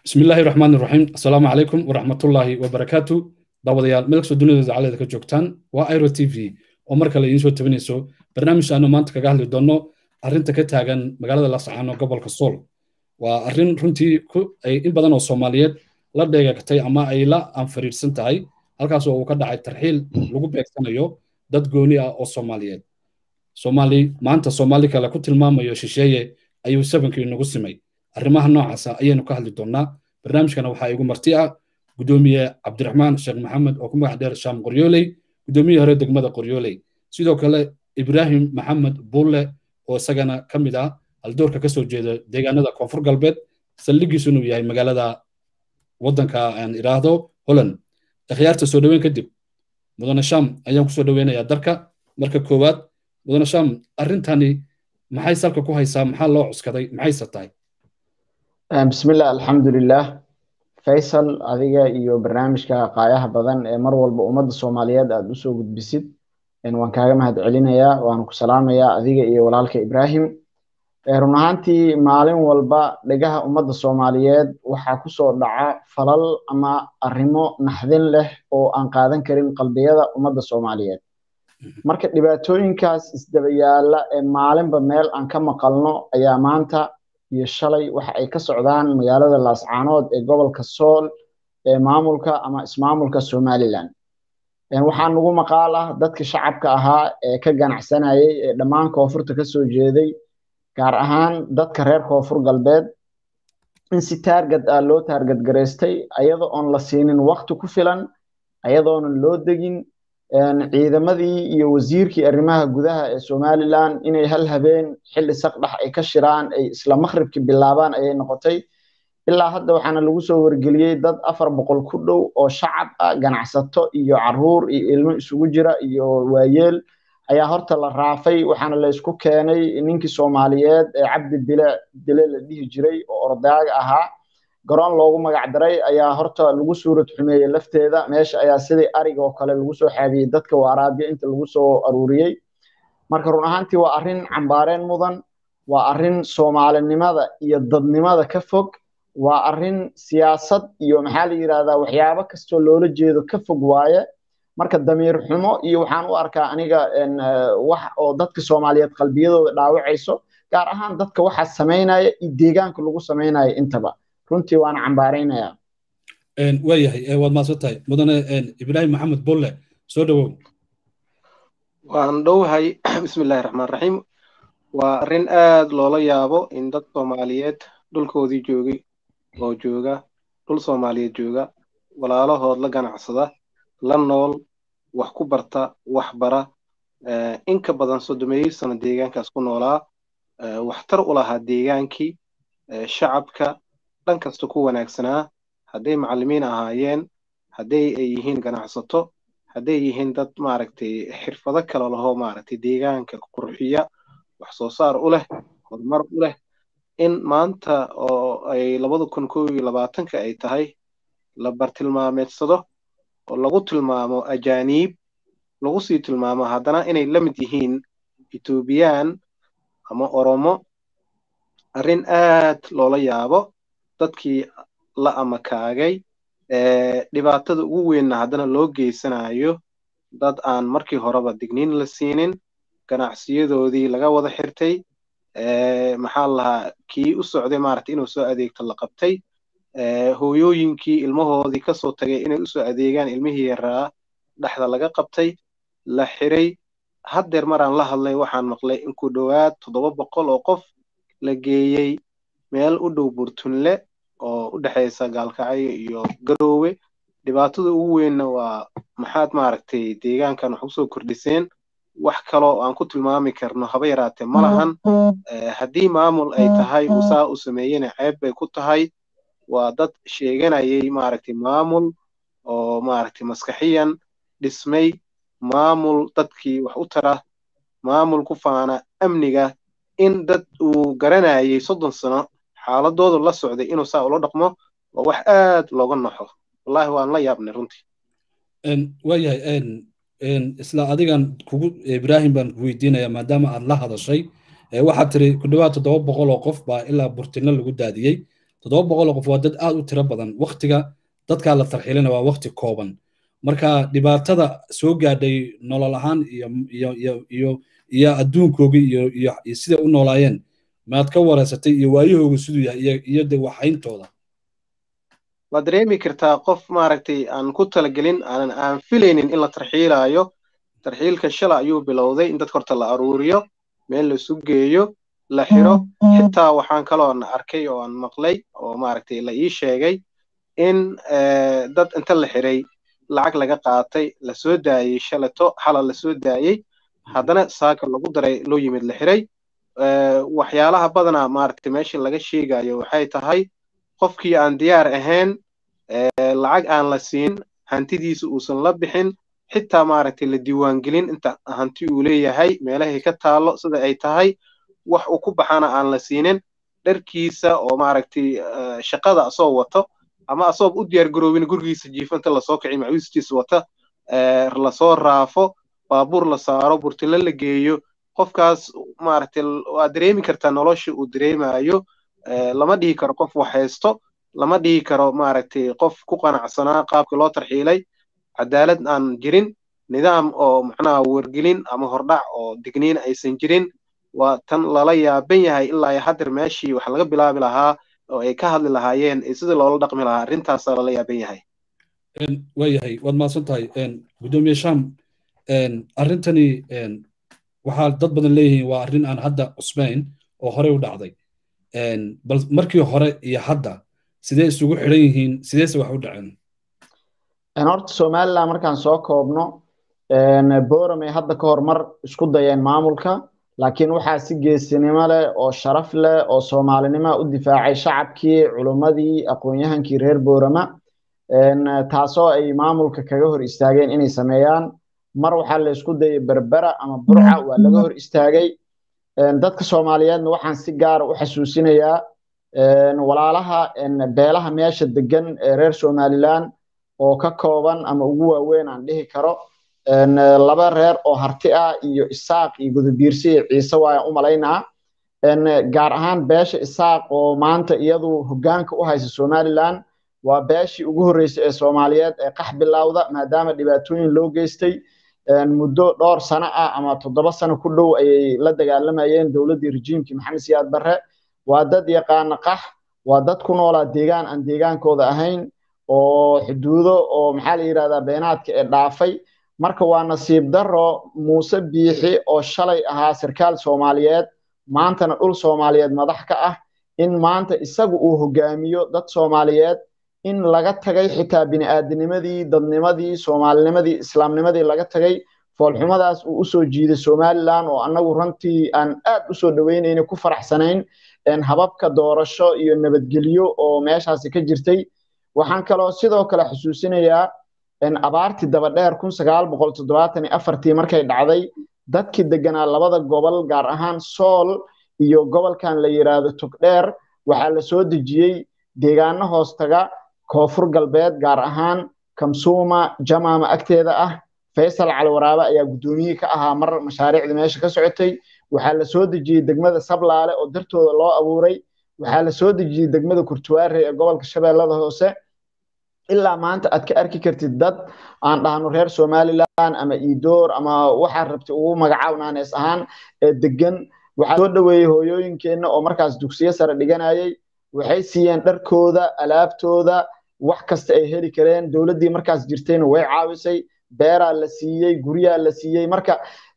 bismi illaahi raxmaan iraxiim assalaamu calaykum waraxmatullaahi wabarakaatu daawadayaal meel kastoo dunida dacaladeeda ka joogtaan waa iro t v oo mar kale idiin soo tabinayso barnaamij aanu maanta kaga hadli doonno arrinta ka taagan magaalada laascaano gobolka sool waa arrin runtii ay in badan oo soomaaliyeed la dheegatay ama ay la anfariirsan tahay halkaas oo uu ka dhacay tarxiil lagu beegsanayo dad gooni ah oo soomaaliyeed soomaali maanta soomaali kale ku tilmaamayo shisheeye ayuu sabankii nagu simay arrimaha noocaasa ayaynu ka hadli doonnaa barnaamijkana waxaa igu marti ah gudoomiye cabdiraxmaan sheekh maxamed oo ku magac dheer shaam qoryooley gudoomiyihii hore degmada qoryooley sidoo kale ibraahim maxamed buulle oo isagana ka mid ah haldoorka ka soo jeeda deegaanada koonfur galbeed saldhigiisu inuu yahay magaalada waddanka aan idhaahdo holland akhyaarta soo dhoweyn kadib mudane sham ayaan kusoo dhoweynayaa darka marka koowaad mudane sham arrintani maxay salka ku haysaa maxaa loo cuskaday maxayse tahay bismillah alxamdulilah faysal adiga iyo barnaamijka qaayaha badan ee mar walba ummadda soomaaliyeed aad usoo gudbisid waan kaaga mahad celinayaa waana ku salaamayaa adiga iyo walaalka ibraahim run ahaantii maalin walba dhegaha ummadda soomaaliyeed waxaa kusoo dhaca falal ama arrimo naxdin leh oo aan qaadan karin qalbiyada ummadda soomaaliyeed marka dhibaatooyinkaas isdaba yaalla ee maalinba meel aan ka maqalno ayaa maanta iyo shalay waxa ay ka socdaan magaalada laascaanood ee gobolka sool ee maamulka ama ismaamulka somalilan waxaa nagu maqaal ah dadka shacabka ahaa ee ka ganacsanayay ee dhammaan koonfurta ka soo jeeday gaar ahaan dadka reer koonfur galbeed in si taargad ah loo taargad garaystay ayadoo oon la siinin wakti ku filan ayadoonan loo degin ciidamadii iyo wasiirkii arrimaha gudaha ee somalilan inay hal habeen xilli saqdhax ay ka shiraan ay isla makhribki bilaabaan ayay noqotay ilaa hadda waxaana lagu soo wargeliyey dad afar boqol ku dhow oo shacab ah ganacsato iyo caruur iyo ilmo isugu jira iyo waayeel ayaa horta la raafay waxaana la isku keenay ninkii soomaaliyeed ee cabdi dile dile la dhihi jiray oo ordaaga ahaa garoon loogu magac daray ayaa horta lagu suurad xumeeyey lafteeda meesha ayaa sidii ariga oo kale lagu soo xaabiyey dadka waaraabiya inta lagu soo aruuriyey marka run ahaantii waa arrin cambaareen mudan waa arrin soomaalinimada iyo dadnimada ka fog waa arrin siyaasad iyo maxaa la yidhahdaa waxyaabo kastoo loola jeedo ka fog waaye marka damiir xumo iyo waxaan u arkaa aniga wax oo dadka soomaaliyeed qalbiyadooda dhaawacayso gaar ahaan dadka waxaa samaynaya iyo deegaanka lagu samaynaya intaba runtii waana cambaaraynayaa waayahay waad maadsan tahay mudane ibraahim maxamed bulle soo dhowow waan dhowahay bismillahi raxmaan raxiim waa arrin aad loola yaabo in dad soomaaliyeed dhulkoodii joogay oo jooga dhul soomaaliyeed jooga walaalahood la ganacsada la nool wax ku barta wax bara in ka badan soddomeeyey sano deegaankaas ku noolaa waxtar u lahaa deegaankii shacabka dhan kasta ku wanaagsanaa hadday macallimiin ahaayeen hadday ay yihiin ganacsato hadday yihiin dad maaragtay xirfado kale lahoo maaragtay deegaanka qurxiya wax soo saar u leh horumar u leh in maanta oo ay labada kun kow iyo labaatanka ay tahay la bartilmaameedsado oo lagu tilmaamo ajaaniib lagu sii tilmaamo haddana inay la mid yihiin etoobiyaan ama oromo arrin aad loola yaabo dadkii la amakaagay dhibaatada ugu weynna haddana loo geysanayo dad aan markii horeba digniin la siinin ganacsiyadoodii laga wada xirtay maxaa lahaa kii u socday maaragtay inuu soo adeegto la qabtay hooyooyinkii ilmahoodii kasoo tagay inay usoo adeegaan ilmihii yaraa dhexda laga qabtay la xiray haddeer maraan la hadlay waxaan maqlay in ku dhowaad toddoba boqol oo qof la geeyey meel u dhow burtunle oo u dhexaysa gaalkacyo iyo garoowe dhibaatada ugu weynna waa maxaad maaragtay deegaankan wax usoo kordhiseen wax kaloo aan ku tilmaami karno haba yaraatee ma lahan haddii maamul ay tahay uu saa u sameeyena ceeb bay ku tahay waa dad sheeganayay maaragtay maamul oo maaragtay maskaxiyan dhismay maamul dadkii wax u tara maamul ku faana amniga in dad uu garanayay soddon sano xaaladoodu la socday inuu saa ula dhaqmo waa wax aad looga naxo wallahi waan la yaabnay runtii waayahay isla adigan kugu ibraahim baan ku weydiinaya maadaama aad la hadashay waxaad tiri ku dhowaad toddoba boqol oo qof baa ilaa burtino lagu daadiyey toddoba boqol oo qof waa dad aad u tiro badan waktiga dadkaa la tarxiilina waa wakti kooban marka dhibaatada soo gaadhay nolol ahaan iyo iyo iyo iyo iyo adduunkoogii iyo iyo siday u noolaayeen maad ka wareysatay iyo waayahooga siduu yahay iyo iyo de waxayntooda waad dareemi kartaa qof maaragtay aan ku talagelin aanan aan filaynin in la tarxiilaayo tarxiilka shala ayuu bilowday in dadka horta la aruuriyo meel la isu geeyo la xiro xitaa waxaan kaloon arkay oo aan maqlay oo maaragtay la ii sheegay in dad inta la xiray lacag laga qaatay la soo daayey shalato xala la soo daayey haddana saaka lagu daray loo yimid la xiray waxyaalaha badanaa maaragtay meesha laga sheegayo waxay tahay qofkii aan diyaar ahayn lacag aan la siin hantidiisa uusan la bixin xitaa maaragtay la diiwaangelin inta hanti uu leeyahay meelahay ka taallo sida ay tahay wax uu ku baxana aan la siinin dharkiisa oo maaragtay shaqada asoo wato ama asoo u diyaar garoobin gurigiisa jiifanta lasoo kici macuustiisa wata lasoo raafo baabuur la saaro burtilo la geeyo qofkaas maaragtay waa dareemi kartaa nolosha uu dareemayo lama dhihi karo qof wax haysto lama dhihi karo maaragtay qof ku qanacsanaa qaabka loo tarxiilay cadaalad aan jirin nidaam oo macnaha wargelin ama hordhac oo digniin aysan jirin waa tan lala yaaban yahay ilaa hadeer meeshii wax laga bilaabi lahaa oo ay ka hadli lahaayeen sidii loola dhaqmi lahaa arrintaasaa lala yaaban yahay waayahay waad mahadsan tahay gudoomiye sham arrintani waxaa dad badan leeyihiin waa arrin aan hadda cusbayn oo horey u dhacday bal markii hore iyo hadda sidee isugu xidhan yihiin sideese wax u dhaceen horta somaliland markaan soo koobno boramay hadda ka hor mar isku dayeen maamulka laakiin waxaa si geesinimo leh oo sharaf leh oo soomaalinimo u difaacay shacabkii culummadii aqoon-yahankii reer borama taasoo ay maamulka kaga hor istaageen inay sameeyaan mar waxaa la isku dayay berbera ama burca waa laga hor istaagay dadka soomaaliyeedna waxaan si gaara u xasuusinayaa walaalaha beelaha meesha degan ee reer somaliland oo ka kooban ama ugu waaweyn aan dhihi karo laba reer oo harti ah iyo isaaq iyo gudubiirsi iyo ciise waayaan u malaynaa gaar ahaan beesha isaaq oo maanta iyadu hoggaanka u haysa somaliland waa beeshii ugu horreysay ee soomaaliyeed ee qax bilowda maadaama dhibaatooyin loo geystay muddo dhowr sano ah ama toddoba sano ku dhow ayay la dagaalamayeen dowladdii rejiimkii maxamed siyaad barre waa dad yaqaana qax waa dad ku noolaa deegaan aan deegaankooda ahayn oo xuduudo oo maxaa la yidhahdaa beenaadka ee dhaafay marka waa nasiib darro muuse biixi oo shalay ahaa sarkaal soomaaliyeed maantana dhul soomaaliyeed madax ka ah in maanta isagu uu hogaamiyo dad soomaaliyeed in laga tagay xitaa bini'aadinimadii dadnimadii soomaalinimadii islaamnimadii laga tagay foolxumadaas uu usoo jiiday somaliland oo annagu runtii aan aad usoo dhaweynayna ku faraxsanayn hababka doorasho iyo nabadgelyo oo meeshaasi ka jirtay waxaan kaloo sidoo kale xusuusinayaa abaartii dabadheer kun sagaal boqol toddobaatan iyo afartii markay dhacday dadkii deganaa labada gobol gaar ahaan sool iyo gobolkan la yidhaahdo togdheer waxaa la soo dejiyey deegaano hoostaga koonfur galbeed gaar ahaan kamsuuma jamaama agteeda ah faysal caliwaraabe ayaa guddoomiyihii ka ahaa mar mashaariicda meesha ka socotay waxaa la soo dejiyey degmada sablaale oo dartooda loo abuuray waxaa la soo dejiyey degmada kurtuwaare ee gobolka shabeellada hoose ilaa maanta aad ka arki kartid dad aan dhahno reer somaliland ama iidoor ama waxaad rabtay ugu magacaabnaanees ahaan ee degan waxaa soo dhoweeyey hooyooyinkeenna oo markaas dugsiyo sare dhiganayay waxay siiyeen dharkooda alaabtooda wax kasta ay heli kareen dowladdii markaas jirtayna way caawisay beeraa la siiyey guryaa la siiyey marka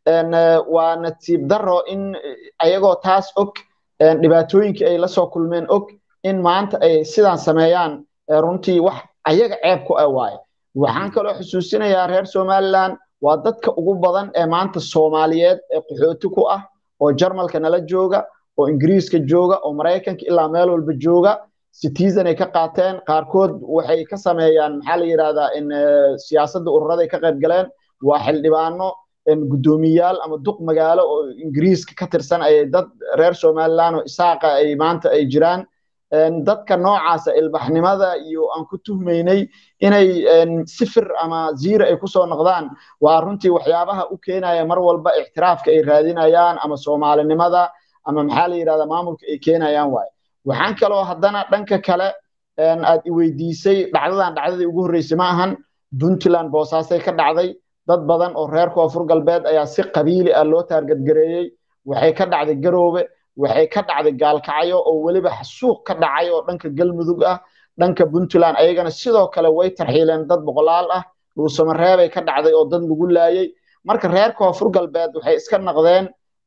waa nasiib daro in ayagoo taas og dhibaatooyinkii ay lasoo kulmeen og in maanta ay sidaan sameeyaan runtii wax ayaga ceeb ku ah waaye waxaan kaloo xusuusinayaa reer somaliland waa dadka ugu badan ee maanta soomaaliyeed ee qaxooti ku ah oo jarmalka nala jooga oo ingiriiska jooga oo maraykanka ilaa meel walba jooga citizen ay ka qaateen qaarkood waxay ka sameeyaan maxaa la yidhahdaa in siyaasadda ururaday ka qayb galeen waa xildhibaano guddoomiyaal ama duq magaalo oo ingiriiska ka tirsan ayay dad reer somaliland oo isaaqa ay maanta ay jiraan dadka noocaasa ilbaxnimada iyo aan ku tuhmaynay inay sifir ama ziira ay kusoo noqdaan waa runtii waxyaabaha u keenaya mar walba ictiraafka ay raadinayaan ama soomaalinimada ama maxaa la yidhahdaa maamulka ay keenayaan waaye waxaan kaloo haddana dhanka kale aad i weydiisay dhacdadan dhacdadii ugu horreysay ma ahan puntland boosaasay ka dhacday dad badan oo reer koonfur galbeed ayaa si qabiili ah loo taargadgareeyey waxay ka dhacday garoobe waxay ka dhacday gaalkacyo oo weliba suuq ka dhacay oo dhanka galmudug ah dhanka puntland ayagana sidoo kale way tarxiileen dad boqolaal ah dhuusamareebay ka dhacday oo dad lagu laayey marka reer koonfur galbeed waxay iska naqdeen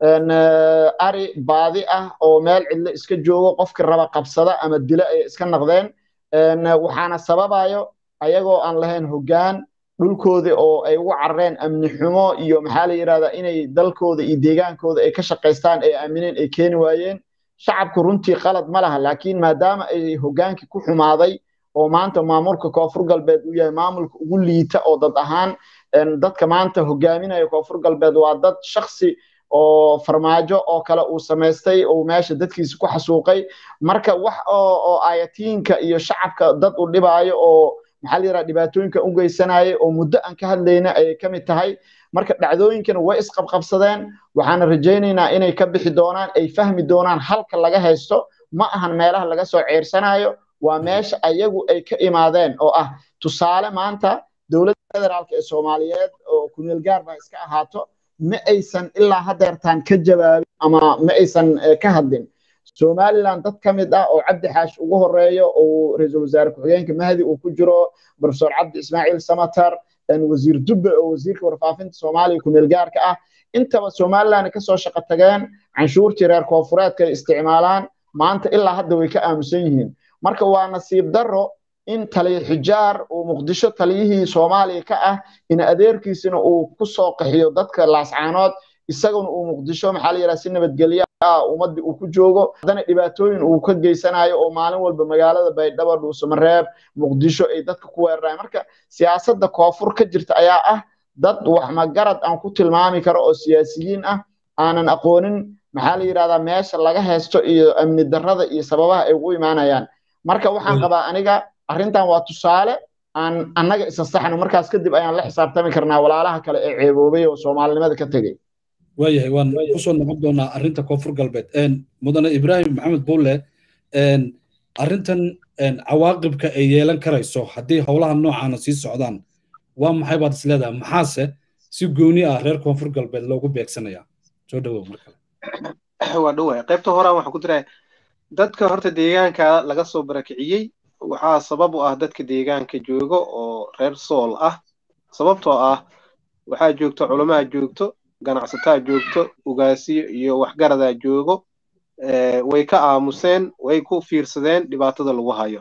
ari baadi ah oo meel cidlo iska joogo qofkii raba qabsada ama dilo ayay iska naqdeen waxaana sababayo ayagoo aan lahayn hoggaan dhulkoodii oo ay ugu carareen amni xumo iyo maxaa la yidhahdaa inay dalkooda iyo deegaankooda ay ka shaqaystaan ay aamineen ay keeni waayeen shacabku runtii qalad ma laha laakiin maadaama ay hoggaankii ku xumaaday oo maanta maamulka koonfur galbeed uu yahay maamulka ugu liita oo dad ahaan dadka maanta hogaaminaya koonfur galbeed waa dad shaksi oo farmaajo oo kale uu samaystay oo meesha dadkiisa ku xasuuqay marka wax oo ayatiinka iyo shacabka dad u dhibaayo oo maxaa la yidhaha dhibaatooyinka u geysanayay oo muddo aan ka hadlayna ayay ka mid tahay marka dhacdooyinkana way isqabqabsadeen waxaana rajaynaynaa inay ka bixi doonaan ay fahmi doonaan halka laga haysto ma ahan meelaha laga soo ceersanayo waa meesha ayagu ay ka imaadeen oo ah tusaale maanta dowladda federaalka ee soomaaliyeed oo kumeel gaar baa iska ahaato ma aysan ilaa hadeertaan ka jawaabin ama ma aysan ka hadlin somaliland dad ka mid ah oo cabdi xaash ugu horeeyo oo ra-iisul wasaare ku-xigeenka mahdi uu ku jiro profesor cabdi ismaaciil samatar wasiir dubbe oo wasiirka warfaafinta soomaaliya kumeel gaarka ah intaba somaliland kasoo shaqo tageen canshuurtii reer koonfureedka ay isticmaalaan maanta ilaa hadda way ka aamusan yihiin marka waa nasiib darro in taliya xijaar uu muqdisho taliyihii soomaaliya ka ah in adeerkiisina uu ku soo qaxiyo dadka laascaanood isaguna uu muqdisho maxaa la yidhaha si nabadgelyo ah ummaddii uu ku joogo haddana dhibaatooyin uu ka geysanayo oo maalin walba magaalada baydhabo dhuusamareeb muqdisho ay dadka ku weerarayaan marka siyaasadda koonfur ka jirta ayaa ah dad wax magarad aan ku tilmaami karo oo siyaasiyiin ah aanan aqoonin maxaa la yidhahdaa meesha laga haysto iyo amni darrada iyo sababaha ay ugu imaanayaan marka waxaan qabaa aniga arrintan waa tusaale aan annaga isa saxno markaas kadib ayaan la xisaabtami karnaa walaalaha kale ee ceeboobay oo soomaalinimada ka tegey waayahay waan kusoo noqon doonaa arrinta koonfur galbeed mudane ibraahim maxamed bulle arrintan cawaaqibka ay yeelan karayso haddii howlaha noocaana sii socdaan waa maxay baad is leedahay maxaase si gooni ah reer koonfur galbeed loogu beegsanayaa soo dhawow mar kale waa dhowaya qaybta horaan waxaan ku diraa dadka horta deegaanka laga soo barakiciyey waxaa sabab u ah dadka deegaanka jooga oo reer sool ah sababtoo ah waxaa joogto culamaa joogto ganacsataa joogto ugaasiyo iyo waxgaradaa joogo way ka aamuseen way ku fiirsadeen dhibaatada lagu hayo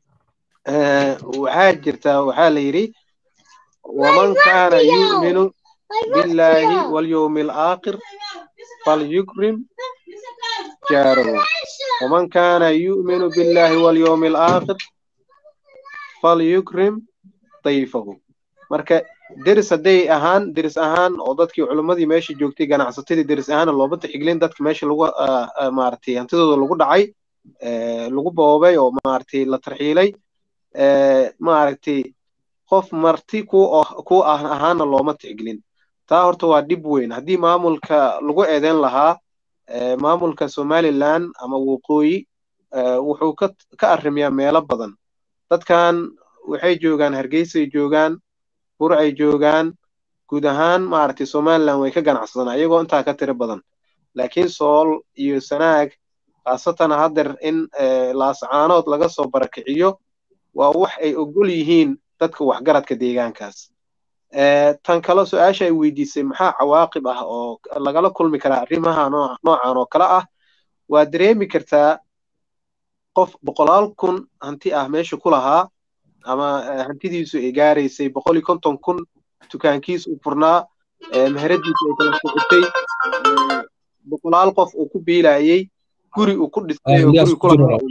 waxaa jirtaa waxaa la yidhi waman kaana yu'minu billaahi walyowmi alaakhir falyukrim jaarahu waman kaana yu'minu billaahi walyowmi alaakhir falyukrim dayfahu marka deris hadday ahaan deris ahaan oo dadkii culimmadii meesha joogtay ganacsatadii deris ahaana looma tixgelin dadka meesha lagu maaragtay hantidooda lagu dhacay lagu boobay oo maaragtay la tarxiilay maaragtay qof marti ku ku ah ahaana looma tixgelin taa horta waa dhib weyn haddii maamulka lagu eedeyn lahaa maamulka somaliland ama waqooyi wuxuu ka ka arrimiyaa meelo badan dadkan waxay joogaan hargeysay joogaan burcay joogaan guud ahaan maaragtay somaliland way ka ganacsadaan iyagoo intaa ka tiro badan laakiin sool iyo sanaag khaasatan haddeer in laascaanood laga soo barakiciyo waa wax ay ogol yihiin dadka waxgaradka deegaankaas tan kale su-aasha ay weydiisay maxaa cawaaqib ah oo lagala kulmi karaa arrimaha noocan oo kale ah waa dareemi kartaa qof boqolaal kun hanti ah meesha ku lahaa ama hantidiisu ay gaaraysay boqol iyo konton kun dukaankiis u furnaa meheradiisu ay kala socotay boqolaal qof uu ku biilayey guri uu ku dhistay oo guri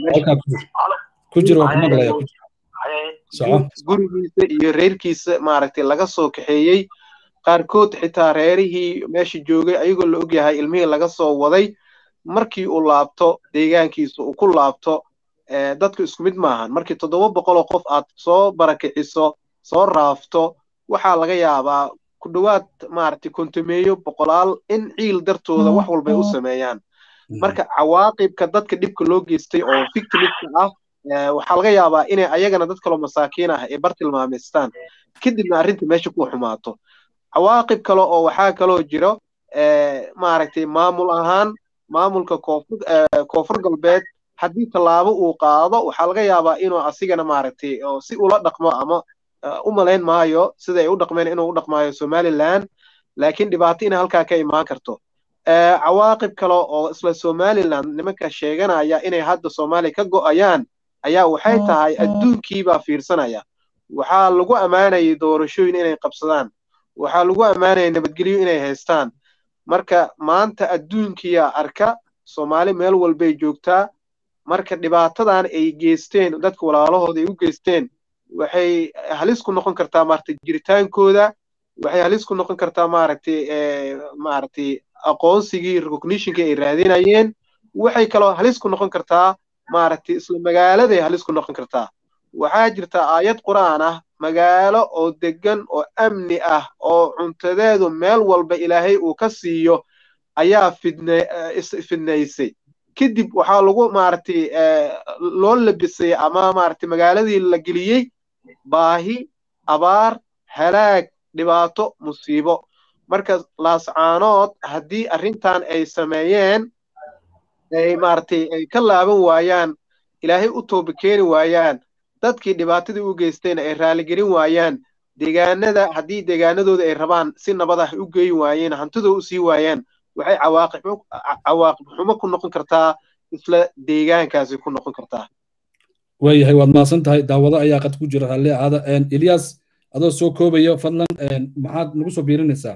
gurigiisa iyo reerkiisa maaragtay laga soo kaxeeyey qaarkood xitaa reerihii meesha joogay ayagoo la ogyahay ilmihii laga soo waday markii uu laabto deegaankiisa uu ku laabto dadku isku mid maahan markii toddoba boqoloo qof aad soo barakiciso soo raafto waxaa laga yaabaa ku dhowaad maaragtay kontomeeyo boqolaal in ciil dartooda wax walbay u sameeyaan marka cawaaqibka dadka dhibka loo geystay oo victimska ah waxaa laga yaabaa inay ayagana dad kaloo masaakiin ah ay bar tilmaamaystaan kadibna arrinta meesha ku xumaato cawaaqib kale oo waxaa kaloo jiro maaragtay maamul ahaan maamulka koonfur galbeed haddii tallaabo uu qaado waxaa laga yaabaa inuu asigana maaragtay si ula dhaqmo ama u malayn maayo sida ay u dhaqmeen inuu u dhaqmaayo somaliland laakiin dhibaato inay halkaa ka imaan karto cawaaqib kale oo isla somaliland nimanka sheeganaya inay hadda soomaaliya ka go'ayaan ayaa waxay tahay adduunkiibaa fiirsanaya waxaa lagu ammaanayay doorashooyin inay qabsadaan waxaa lagu ammaanayay nabadgelyo inay haystaan marka maanta adduunkiyaa arka soomaali meel walbay joogtaa marka dhibaatadan ay geysteen dadka walaalahooda ay u geysteen waxay halis ku noqon kartaa maaragtay jiritaankooda waxay halis ku noqon kartaa maaragtay maaragtay aqoonsigii recognitionkii ay raadinayeen waxay kaloo halis ku noqon kartaa maaragtay isla magaaladay halis ku noqon kartaa waxaa jirta aayad qur'aan ah magaalo oo degan oo amni ah oo cuntadeedu meel walba ilaahay uu ka siiyo ayaa fidne fidnaysay kadib waxaa lagu maaragtay loo labisay ama maaragtay magaaladii la geliyey baahi abaar halaag dhibaato musiibo marka laascaanood haddii arrintan ay sameeyeen ay maaragtay ay ka laaban waayaan ilaahay u tooba keeni waayaan dadkii dhibaatadii u geysteen ay raaligelin waayaan deegaanada haddii deegaanadooda ay rabaan si nabad ah u geeyi waayeen hantidoo u sii waayaan waxay cawaaqib cawaaqib xumo ku noqon kartaa isla deegaankaasi ku noqon kartaa waayahay waad mahadsan tahay daawado ayaa qad ku jira raalli ahaada ilyas adoo soo koobayo fadlan maxaad nagu soo biirinaysaa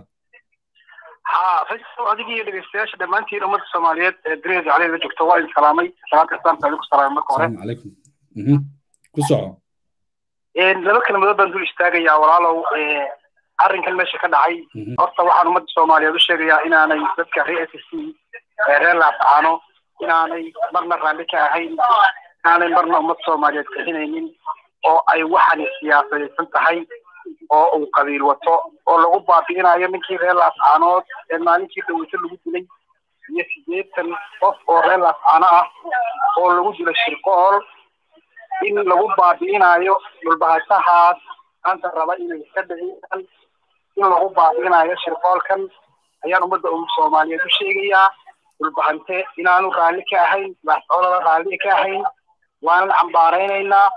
ha faysal adiga iyo dhegeystayaasha dhammaantiin ummadda soomaaliyeed ee duniyada jaclayl la joogto waa idin salaamay salaanta islaamka idinku salaamay marka hore asalaamu calaykum ku soco laba kelmadood baan dul istaagayaa walaalow arrinkan meesha ka dhacay horta waxaan ummadda soomaaliyeed u sheegayaa inaanay dadka reer s c reer laascaano inaanay marna raalli ka ahayn inaanay marna ummadda soomaaliyeed bixinaynin oo ay waxani siyaasadaysan tahay oo uu qabiil wato oo lagu baabi'inayo ninkii reer laascaanood ee maalinkii dhaweyso lagu dilay iyo sideetan qof oo reer laascaano ah oo lagu dilay shirqool in lagu baabi'inayo dhulbahasahaas maanta raba inay iska dhiciyaan in lagu baabi'inayo shirqoolkan ayaan ummadda soomaaliyeed u sheegayaa dhulbahante inaanu raalli ka ahayn laascoolada raalli ka ahayn waanan cambaaraynaynaa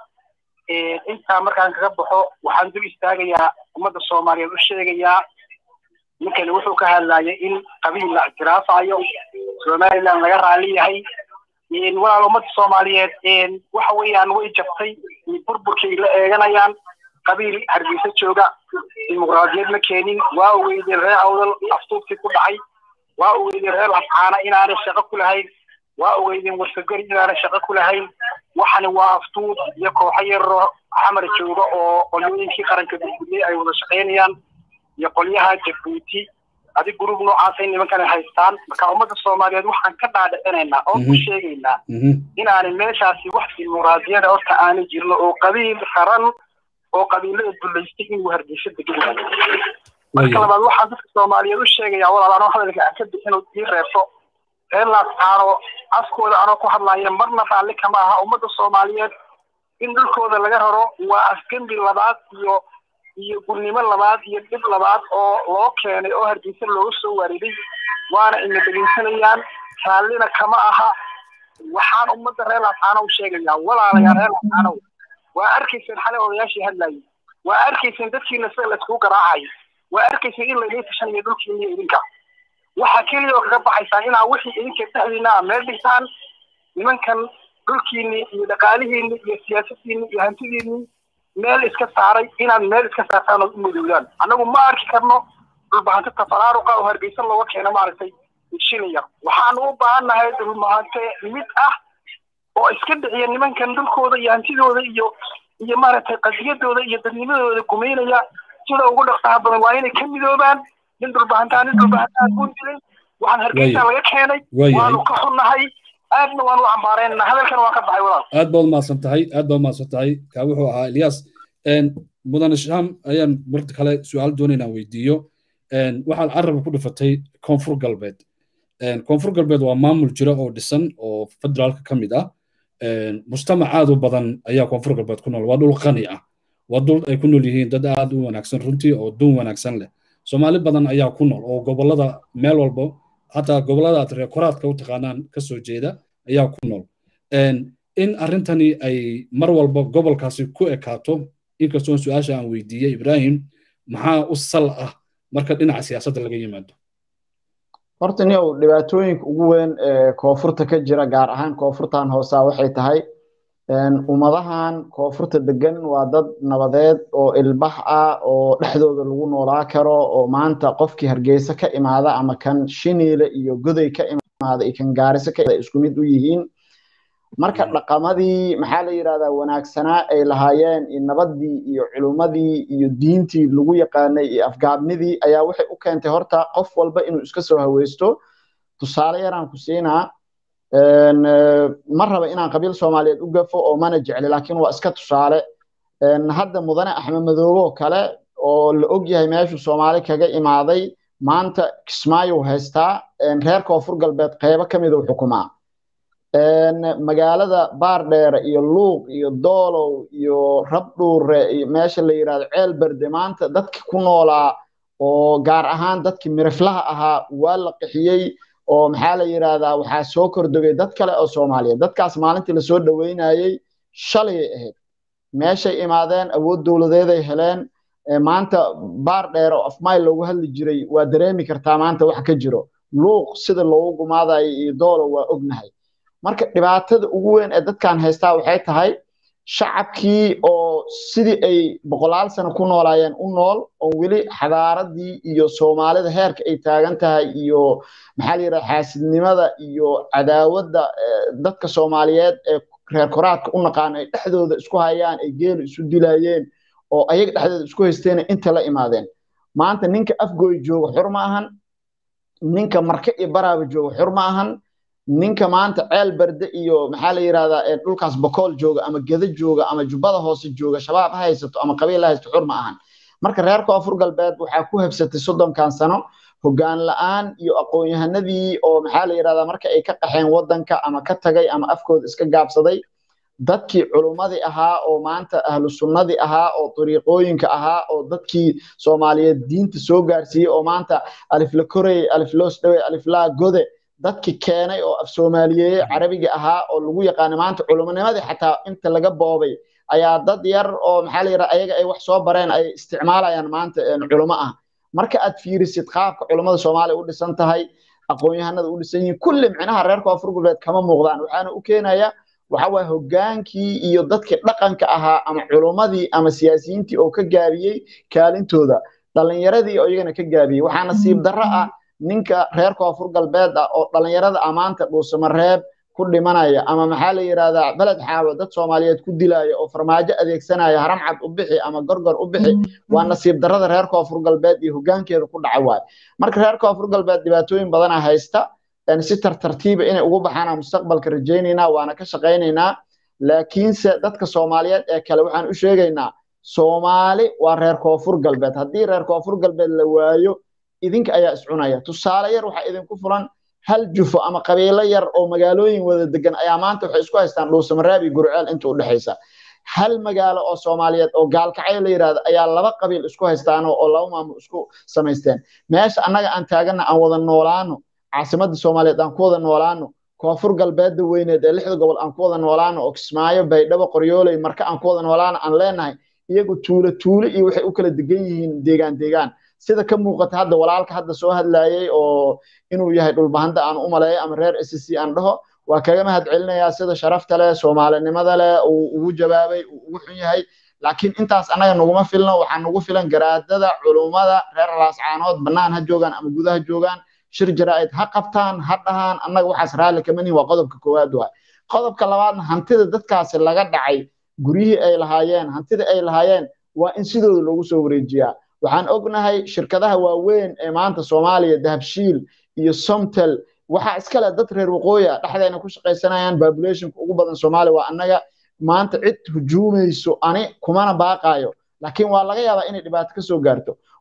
intaa markaan kaga baxo waxaan dul istaagayaa ummadda soomaaliyeed u sheegayaa ninkani wuxuu ka hadlayay in qabiil la ictiraafayo somaliland laga raalli yahay walaal ummadda soomaaliyeed waxa weeyaan way jabtay burburkay la eeganayaan qabiil hargeysa jooga dimuqraadiyad ma keenin waa ogeydeen reer awdal aftuubkii ku dhacay waa ogeydeen reer lascaana inaanay shaqo ku lahayn waa ogeydeen warsagari inaanay shaqo ku lahayn waxani waa aftuub iyo kooxo yaroo xamar jooga oo qolyooyinkii qaranka burburiyey ay wada shaqaynayaan iyo qolyaha jabuuti adi gruub noocaasay nimankan haystaan marka ummadda soomaaliyeed waxaan ka dhaadhicinaynaa oo ku sheegaynaa inaanay meeshaasi wax dimuqraadiyada horta aanay jirin oo qabiil qaran oo qabiilada dullaystay inuu hargeysa degan marka labaad waxaan dadka soomaaliyeed u sheegayaa walaal anoo hadalka aan ka bixin ii reebto reer laascaano afkooda anoo ku hadlaya marna raalli kama aha ummadda soomaaliyeed in dhulkooda laga raro waa afgembi labaad iyo iyo gurnimo labaad iyo dhib labaad oo loo keenay oo hargeysa looga soo waariday waana ina dhegeysanayaan raallina kama aha waxaan ummadda reer laascaano u sheegayaa walaalayaa reer laascaanow waa arkayseen xalay odayaashii hadlayay waa arkayseen dadkiina sida layskugu garaacayo waa arkayseen in laydin tashanayo dhulkiina iyo idinka waxaa keliya oo kaga baxaysaan inaa wixii idinka dhexdiina a meel dhigtaan nimankan dhulkiinni iyo dhaqaalihiinni iyo siyaasadiinni iyo hantidiinni meel iska saaray inaad meel iska saartaan oo u madoodaan annagu ma arki karno dhulbahante tafaraaruqa oo hargeysa looga keeno maaragtay shilaya waxaanu u baahannahay dhulbahante mid ah oo iska dhiciya nimankan dhulkooda iyo hantidooda iyo iyo maaragtay qadiyadooda iyo dadnimadooda gumaynaya sida ugu dhaqsaha badan waa inay ka midoobaan nin dhulbahantaa nin dhulbahantaa buu dilay waxaan hargeysa laga keenay waanu ka xunnahay aadna waanu cambaarayna hadalkan waan ka baxay walaal aad baad umahadsan tahay aad baad umahadsan tahay kaa wuxuu ahaa ilyas mudane sham ayaan marta kale su-aal doonaynaa weydiiyo waxaad carabka ku dhifatay koonfur galbeed koonfur galbeed waa maamul jira oo dhisan oo federaalka ka mid ah mujtamac aad u badan ayaa koonfur galbeed ku nool waa dhul qani ah waa dul ay ku nool yihiin dad aad u wanaagsan runtii oo duun wanaagsan leh soomaali badan ayaa ku nool oo gobolada meel walba hataa gobolada aad reekoraadka u taqaanaan ka soo jeeda ayaa ku nool in arrintani ay mar walba gobolkaasi ku ekaato inkastoo su-aasha aan weydiiyey ibrahim maxaa u sal ah marka dhinaca siyaasadda laga yimaado horta niow dhibaatooyinka ugu weyn ee koonfurta ka jira gaar ahaan koonfurtan hoosaa waxay tahay ummadahan koonfurta degan waa dad nabadeed oo ilbax ah oo dhexdooda lagu noolaa karo oo maanta qofkii hargeysa ka imaada ama kan shiniile iyo goday ka imaada iyo kan gaariso ka isku mid u yihiin marka dhaqamadii maxaa la yidhahdaa wanaagsanaa ay lahaayeen iyo nabadii iyo culummadii iyo diintii lagu yaqaanay iyo afgaabnidii ayaa waxay u keentay horta qof walba inuu iska soo haweysto tusaale yaraan ku siinaa ma raba inaan qabiil soomaaliyeed u gafo oo mana jecli laakiin waa iska tusaale hadda mudane axmed madoobo kale oo la og yahay meeshuu soomaali kaga imaaday maanta kismaayo haystaa reer koonfur galbeed qeybo ka miduu xukumaa magaalada baardheere iyo luuq iyo doolow iyo rabdhuure iyo meesha la yidhahdo ceelberde maanta dadki ku noolaa oo gaar ahaan dadkii miriflaha ahaa waa la qixiyey oo maxaa la yidhahdaa waxaa soo kordogay dad kale oo soomaaliyeed dadkaas maalintii lasoo dhoweynayey shalayay ahayd meeshay imaadeen awood dowladeeday heleen maanta baar dheer oo afmayl loogu hadli jiray waa dareemi kartaa maanta wax ka jiro luuq sida loogu gumaadayo iyo doolo waa ognahay marka dhibaatada ugu weyn ee dadkan haystaa waxay tahay shacabkii oo sidii ay boqolaal sano ku noolaayeen u nool oo weli xadaaradii iyo soomaalida heerka ay taagan tahay iyo maxaa la yidhaha xaasidnimada iyo cadaawadda dadka soomaaliyeed ee reer koraadka u naqaan ay dhexdooda isku hayaan ay geelu isu dilayeen oo ayaga dhexdooda isku haysteena inta la imaadeen maanta ninka afgooy jooga xur ma ahan ninka marke iyo baraaba jooga xur ma ahan ninka maanta ceel berde iyo maxaa la yidhahdaa dhulkaas bokool jooga ama geda jooga ama jubbada hoose jooga shabaab ha haysato ama qabiil ha haysato xur ma ahan marka reer koonfur galbeed waxaa ku habsatay soddonkan sano hoggaan la'aan iyo aqoon-yahanadii oo maxaa la yidhahdaa marka ay ka qaxeen waddanka ama ka tagay ama afkooda iska gaabsaday dadkii culummadii ahaa oo maanta ahlu sunnadii ahaa oo dariiqooyinka ahaa oo dadkii soomaaliyeed diinta soo gaarsiiyey oo maanta alifla korey alifloos dhawe aliflaa gode dadki keenay oo af soomaaliyeeye carabiga ahaa oo lagu yaqaana maanta culumonimadii xataa inta laga boobay ayaa dad yar oo maxaa la yidhaha ayaga ay wax soo bareen ay isticmaalayaan maanta culumo ah marka aad fiirisid qaabka culummada soomaaliya u dhisan tahay aqoon-yahanada u dhisan yihiin kulli micnaha reer koonfur galbeed kama muuqdaan waxaana u keenaya waxa waye hoggaankii iyo dadkii dhaqanka ahaa ama culummadii ama siyaasiyiintii oo ka gaabiyey kaalintooda dhallinyaradii oo iyagana ka gaabiyey waxaa nasiib darro ah ninka reer koonfur galbeed ah oo dhallinyarada amaanta dhuusamareeb ku dhimanaya ama maxaa la yidhahdaa beled xaawo dad soomaaliyeed ku dilaya oo farmaajo adeegsanaya haramcad u bixi ama gorgor u bixi waa nasiib darrada reer koonfur galbeed iyo hoggaankeeda ku dhaca waaye marka reer koonfur galbeed dhibaatooyin badana haysta si tartartiiba inay ugu baxaana mustaqbalka rajaynaynaa waana ka shaqaynaynaa laakiinse dadka soomaaliyeed ee kale waxaan u sheegaynaa soomaali waa reer koonfur galbeed haddii reer koonfur galbeed la waayo idinka ayaa iscunaya tusaale yar waxaa idinku fulan hal jufo ama qabiilo yar oo magaalooyin wada degan ayaa maanta waxay isku haystaan dhuusamareeb iyo gurceel inta u dhexaysa hal magaalo oo soomaaliyeed oo gaalkacyo la yidhahdo ayaa laba qabiil isku haystaan oo laba maamul isku samaysteen meesha annaga aan taagana aan wada noolaano caasimadda soomaaliyeed aan ku wada noolaano koonfur galbeedda weyneed ee lixda gobol aan ku wada noolaano oo kismaayo baydhabo qoryooley marka aan ku wada noolaano aan leenahay iyagu tuulo tuulo iyo waxay u kala degan yihiin deegaan deegaan sida ka muuqata hadda walaalka hadda soo hadlayay oo inuu yahay dhulbahanta aan u maleeyo ama reer s c aan dhaho waa kaga mahad celinayaa sida sharafta leh soomaalinimada leh uu ugu jawaabay uu ugu xun yahay laakiin intaas annaga naguma filno waxaa nagu filan garaadada culummada reer laascaanood bannaan ha joogaan ama gudaha joogaan shir jaraa'id ha qabtaan ha dhahaan annaga waxaas raalli kama nihin waa qodobka koowaad waay qodobka labaadna hantida dadkaasi laga dhacay guryihii ay lahaayeen hantida ay lahaayeen waa in sidooda loogu soo wareejiyaa waxaan ognahay shirkadaha waaweyn ee maanta soomaaliya dahabshiil iyo somtel waxaa iskale dad reer waqooyi ah dhexdeena ku shaqaysanayaan populationka ugu badan soomaaliya waa annaga maanta cid hujuumayso ani kumana baaqaayo laakiin waa laga yaabaa inay dhibaato ka soo gaarto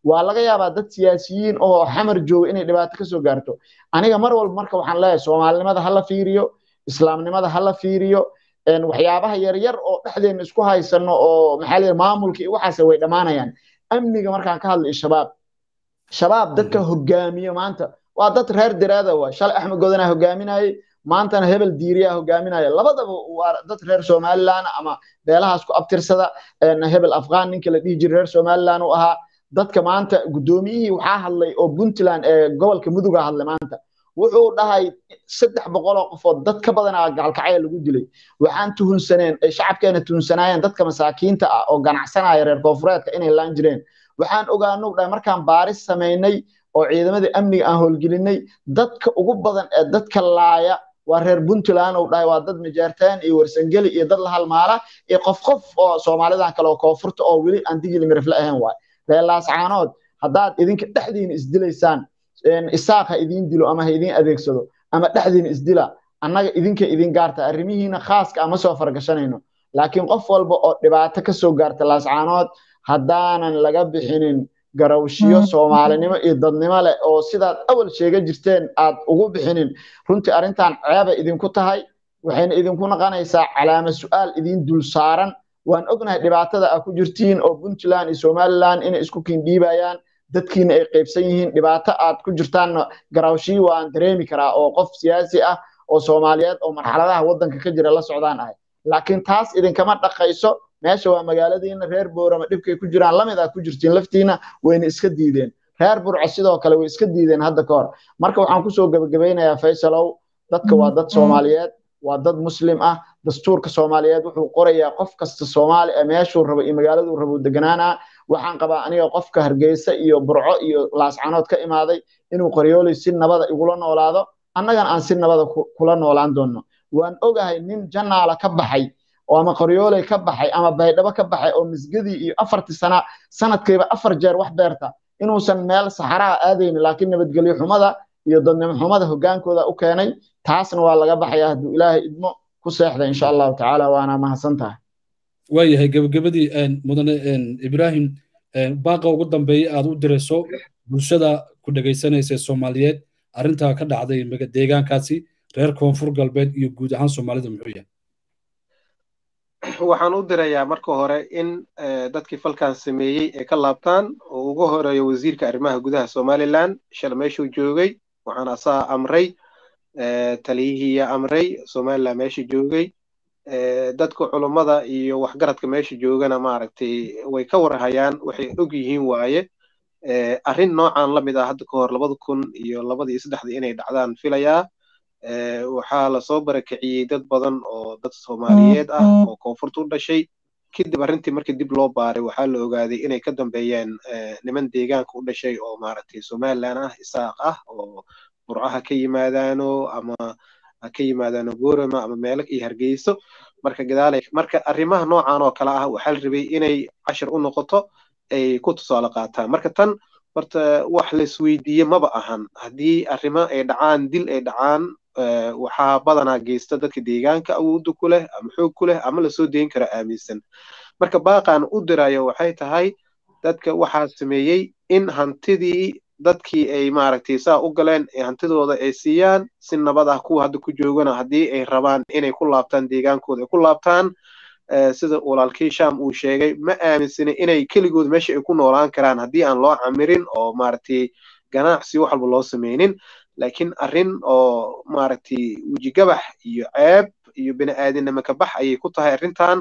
waa laga yaabaa dad siyaasiyiin oo xamar jooga inay dhibaato kasoo gaarto aniga mar walba marka waxaan leeyahay soomaalinimada hala fiiriyo islaamnimada hala fiiriyo waxyaabaha yaryar oo dhexdeena isku haysano oo maxaa la maamulka iyo waxaas way dhammaanayaan amniga markaan ka hadlayo shabaab shabaab dadka hogaamiyo maanta waa dad reer diraada waa shalay axmed godanaa hogaaminayay maantana hebel diiriyaa hogaaminaya labadaba waa dad reer somalilan ama beelahaas ku abtirsada hebel afghan ninka la dhihi jiray reer somalilan u ahaa dadka maanta guddoomiyihii waxaa hadlay oo puntland ee gobolka muduga hadlay maanta wuxuu dhahay saddex boqol oo qofood dad ka badanaa gacalkacaya lagu dilay waxaan tuhunsaneen ay shacabkeena tuhunsanaayeen dadka masaakiinta ah oo ganacsanaya reer koonfureedka inay laan jireen waxaan ogaanu dhahay markaan baaris samaynay oo ciidamadii amniga aan howlgelinay dadka ugu badan ee dadka laaya waa reer puntland uu dhahay waa dad majaartaan iyo warsangeli iyo dad la halmaala iyo qof qof oo soomaalidan kale oo koonfurta oo weli aan digili mirifle ahayn waay reer laascaanood haddaad idinka dhexdiina isdilaysaan isaaq ha idiin dilo ama ha idiin adeegsado ama dhexdiina isdila annaga idinka idin gaarta arrimihiina khaaska ama soo fargashanayno laakiin qof walba oo dhibaato ka soo gaarta laascaanood haddaanan laga bixinin garawshiyo soomaalinimo iyo dadnimo leh oo sidaad awal sheega jirteen aad ugu bixinin runtii arrintan ceeba idinku tahay waxayna idinku naqanaysaa calaama su'aal idiin dul saaran waan ognahay dhibaatada aad ku jirtiin oo puntland iyo somaliland inay isku kindhiibayaan dadkiina ay qaybsan yihiin dhibaato aad ku jirtaanna garawshii waan dareemi karaa oo qof siyaasi ah oo soomaaliyeed oo marxaladaha waddanka ka jira la socdaan ahay laakiin taas idinkama dhaqayso meesha waa magaaladiina reer boorama dhibkay ku jiraan lamid aad ku jirtiin laftiina wayna iska diideen reer burco sidoo kale way iska diideen hadda ka hor marka waxaan kusoo gebagabeynayaa faysalow dadka waa dad soomaaliyeed waa dad muslim ah dastuurka soomaaliyeed wuxuu qorayaa qof kasta soomaali ah meeshuu rabo iyo magaaladuu rabo deganaanaa waxaan qabaa aniga qofka hargeysa iyo burco iyo laascanood ka imaaday inuu qoryoolay si nabada igula noolaado annagana aan si nabada kula noolaan doonno waan ogahay nin janaala ka baxay oo ama qoryooley ka baxay ama baydhabo ka baxay oo misgadii iyo afartii sana sanadkiiba afar jeer wax beerta inuusan meel saxaraha aadaynin laakiin nabadgelyo xumada iyo dadnimo xumada hogaankooda u keenay taasna waa laga baxaya hadduu ilaahay idmo ku seexda insha allahu tacaala waana mahadsan tahay waayahay gebagabadii mudane ibraahim baaqa ugu dambeeya aad u dirayso bulshada ku dhegaysanaysa soomaaliyeed arrintaa ka dhacday deegaankaasi reer koonfur galbeed iyo guud ahaan soomaalida muxuu yahay waxaan u dirayaa marka hore in dadkii falkan sameeyey ay ka laabtaan oo ugu horeeyo wasiirka arrimaha gudaha somaliland shala meeshuu joogay waxaan asaa amray taliyihiiya amray somaliland meesha joogay dadka culummada iyo waxgaradka meesha joogana maaragtay way ka warhayaan waxay og yihiin waaye arrin noocan la mid ah hadda ka hor labada kun iyo labada iyo saddexda inay dhacdaan filayaa waxaa lasoo barakiciyey dad badan oo dad soomaaliyeed ah oo koonfurta u dhashay kadib arrintii markii dib loo baaray waxaa la ogaaday inay ka dambeeyeen niman deegaanka u dhashay oo maaragtay somaliland ah isaaq ah oo burcaha ka yimaadaano ama ka yimaadaano boorama ama meelo iyo hargeyso marka gadaalay marka arrimaha noocan oo kale ah waxaa la rabay inay cashar u noqoto ay ku tusaale qaataan marka tan horta wax laisweydiiye maba ahan haddii arrimo ay dhacaan dil ay dhacaan waxaa badanaa geysta dadka deegaanka awoodda ku leh ama xoog ku leh ama lasoo deyn kara aaminsan marka baaqaan u dirayo waxay tahay dadka waxaa sameeyey in hantidii dadkii ay maaragtay saa u galeen ee hantidooda ay siiyaan si nabad ah kuwa hadda ku joogana haddii ay rabaan inay ku laabtaan deegaankooda ay ku laabtaan sida walaalkii sham uu sheegay ma aaminsana inay keligood meesha ay ku noolaan karaan haddii aan loo camirin oo maaragtay ganacsi wax walba loo sameynin laakiin arrin oo maaragtay wejigabax iyo ceeb iyo bini aadinimo ka bax ayay ku tahay arrintan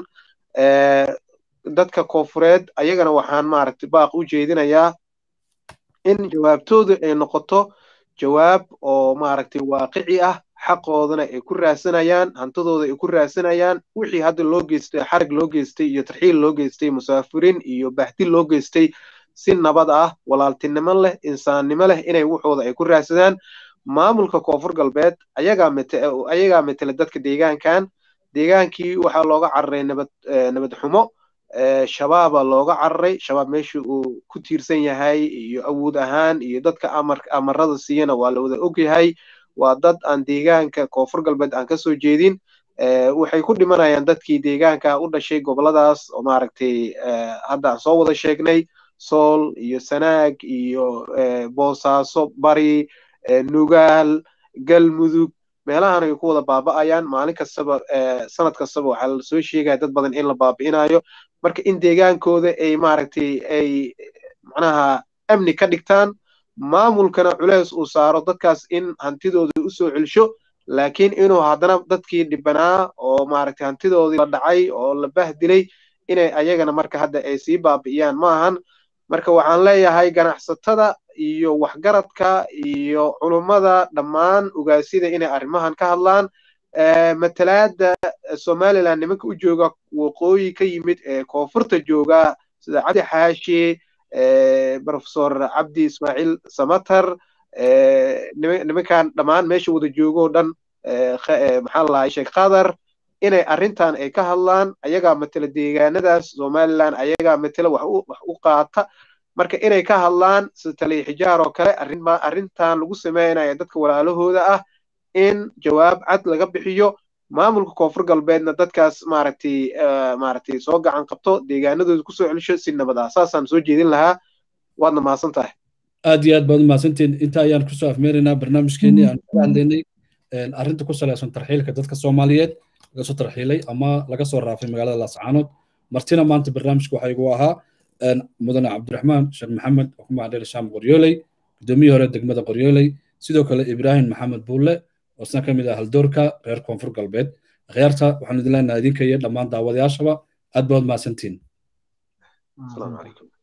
dadka koonfureed ayagana waxaan maaragtay baaq u jeedinayaa in jawaabtoodu ay noqoto jawaab oo maaragtay waaqici ah xaqoodana ay ku raasanayaan hantidooda ay ku raasanayaan wixii hadda loo geystay xarig loo geystay iyo tarxiil loo geystay musaafirin iyo bahdil loo geystay si nabad ah walaaltinimo leh insaannimo leh inay wuxooda ay ku raadsadaan maamulka koonfur galbeed ayagaa ayagaa matela dadka deegaankan deegaankii waxaa looga cararay nabad nabad xumo shabaaba looga cararay shabaab meesha uu ku tiirsan yahay iyo awood ahaan iyo dadka amar amarada siiyana waa la wada og yahay waa dad aan deegaanka koonfur galbeed aan kasoo jeedin waxay ku dhimanayaan dadkii deegaanka u dhashay goboladaas oo maaragtay hadda aan soo wada sheegnay sool iyo sanaag iyo boosaaso bari nugaal galmudug meelahan ay ku wada baaba'ayaan maalin kastaba sanad kastaba waxaa la soo sheegaya dad badan in la baabi'inayo marka in deegaankooda ay maaragtay ay macnaha amni ka dhigtaan maamulkana culeys uu saaro dadkaas in hantidooda u soo celsho laakiin inuu haddana dadkii dhibanaa oo maaragtay hantidoodii la dhacay oo la bahdilay inay ayagana marka hadda ay sii baabi'iyaan ma ahan marka waxaan leeyahay ganacsatada iyo waxgaradka iyo culummada dhammaan ogaasyada inay arrimahan ka hadlaan matalaada somaliland nimanka u jooga waqooyi ka yimid ee koonfurta jooga sida cabdi xaashi profesor cabdi ismaaciil samatar nimankan dhammaan meesha wada joogoo dhan maxaa lahay sheekh qadar inay arrintan ay ka hadlaan ayagaa matela deegaanadaas somaliland ayagaa matela wax u qaata marka inay ka hadlaan sida taliya xijaar oo kale arrintan lagu sameynaya dadka walaalahooda ah in jawaab cad laga bixiyo maamulka koonfur galbeedna dadkaas maaragtay maaragtay soo gacan qabto deegaanadooda kusoo celisho si nabad ah saasaan soo jeedin lahaa waadna mahadsan tahay aad iyo aad baad umahadsantiin inta ayaan kusoo afmeeraynaa barnaamijkeenii aan kaga hadlaynay arrinta ku salaysan tarxiilka dadka soomaaliyeed laga soo tarxiilay ama laga soo raafay magaalada laascaanood martina maanta barnaamijka waxaa igu ahaa mudane cabdiraxmaan sheekh maxamed oo ku magacdheer shaam qoryooley gudoomiyii hore degmada qoryooley sidoo kale ibraahim maxamed buulle oo isna ka mid ah haldoorka reer koonfur galbeed akhyaarta waxaan idin leenahay idinka iyo dhammaan daawadayaashaba aad baad mahadsantiin السلام عليكم